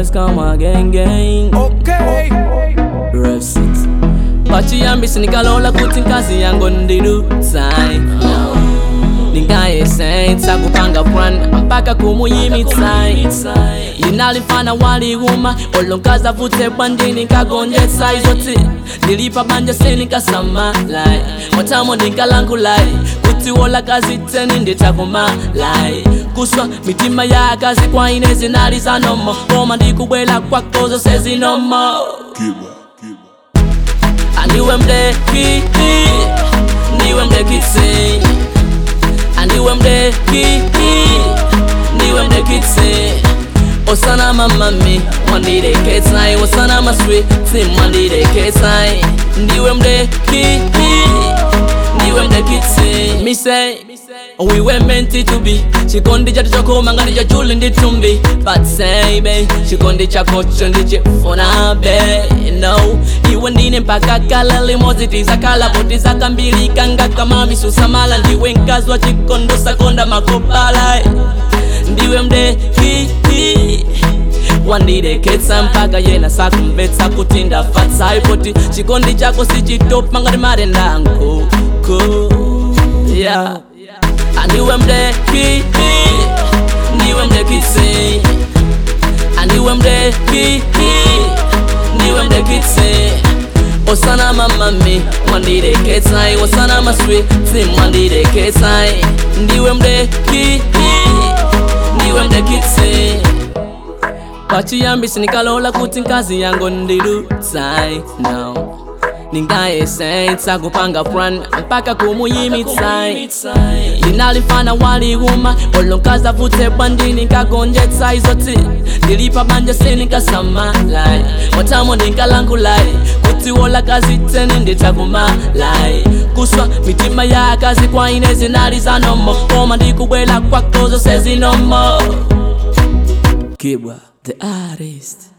boys come again, gang. Okay. Rev 6 pachiyambisi ndikalola kuti nkazi yangu ndidutsayi ndingayesentsa kupanga plan mpaka kumuyimitsayi ndinalifana waliuma olonkazi avutse bwandini nkagonjetsa izoti ndilipa banja seninkasamalayi mwatamo ndinkalangulayi kuti wola kazi tseni nditakumalayi kuswa mitima ya akazi kwa ine zinali zanomo koma ndikubwela kwakozo sezinomo Aniwe mdeki Niwe mdekitsi Aniwe mdeki Niwe mdekitsi Osana mamami Mwandideketsai Osana maswiti Mwandideketsai Ndiwe mdeki Niwe mdekitsi Me say We were meant to be chikondi chatu chokoma ngati cha chuli ndi tumbi but say be chikondi chakocho ndichifuna be no iwe ndine mpaka kala limodzi tizakhala poti zakambilika ngakamamisusamala ndiwe mkazi wa chikondo sakonda makopala ndiwe mdeki wandideketsa mpaka yena sakumvetsa kuti ndafatsa poti chikondi chako sichitopa ngati marenda nkoko yeah. Aniwe mdeki Niwe mdekitsi Aniwe mdeki Niwe mdekitsi Osana mamami Mwandideketsai Osana maswiti Mwandideketsai Ndiwe mdeki Niwe mdekitsi pachiyambisi ndikalola kuti nkazi yangu ndidutsayi no ndingayesentsa kupanga plan mpaka kumuyimitsai ndinalifana waliuma olonkazi avutse bwandini nkagonjetsa izoti ndilipa banja seninkasamalayi mwatamo ndinkalangulayi kuti wola kazi tseni nditakumalayi kuswa mitima ya akazi kwa ine zinali zanomo koma ndikubwela kwakozo sezinomo kibwa the artist